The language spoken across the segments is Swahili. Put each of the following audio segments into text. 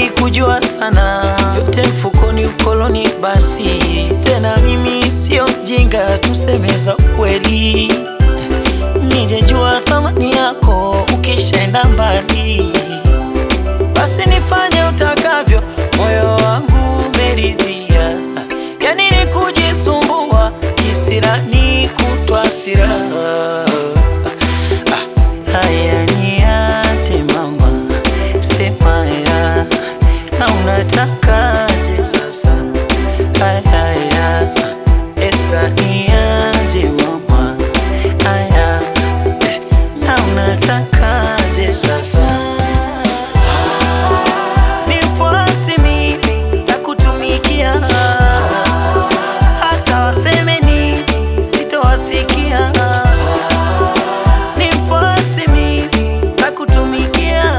sikujua sana, vyote mfukoni, ukoloni basi. Tena mimi sio mjinga, tuseme za ukweli, nijejua thamani yako ukishaenda mbali. Basi nifanye utakavyo, moyo wangu umeridhia, yani ni kujisumbua kisirani kutwa siraha Haya niache mama, sema ya na unatakaje sasa? Haya ya Esta, niache mama, haya na unatakaje sasa? Ni mfuasi mimi, takutumikia hata waseme nini, sitowasikia ni mfuasi mimi nakutumikia,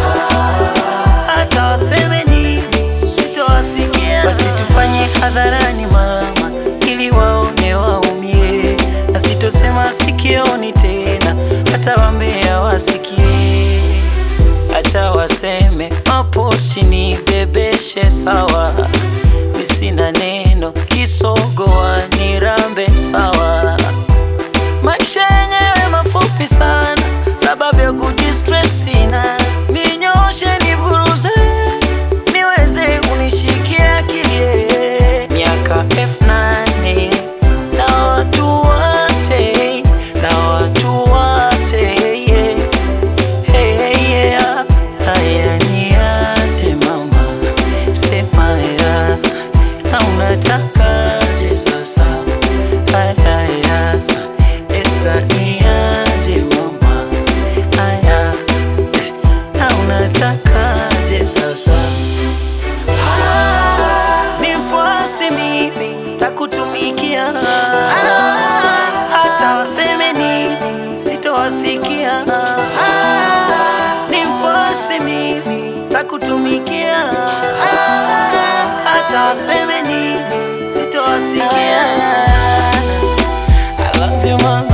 hata waseme nini sitowasikia. Basi tufanye hadharani mama, ili waone waumie, na sitosema sikioni tena, hata wambea wasikie. Acha waseme hapo chini, bebeshe sawa, mi sina neno, kisogoa nirambe sawa maisha yenyewe mafupi sana, sababu ya kujistress sina. Ninyoshe niburuze, niweze unishikie akili. Miaka elfu nane na watu wache, na watu wache yeah. Hey, hey, yeah. Haya niache mama, sema ya na unatakaje sasa? Haya ya Esta, niache mama, haya na unatakaje sasa? Ni mfuasi mimi, takutumikia hata waseme nini, sitowasikia. Ni mfuasi mimi, takutumikia hata waseme nini, sitowasikia. I love you mama.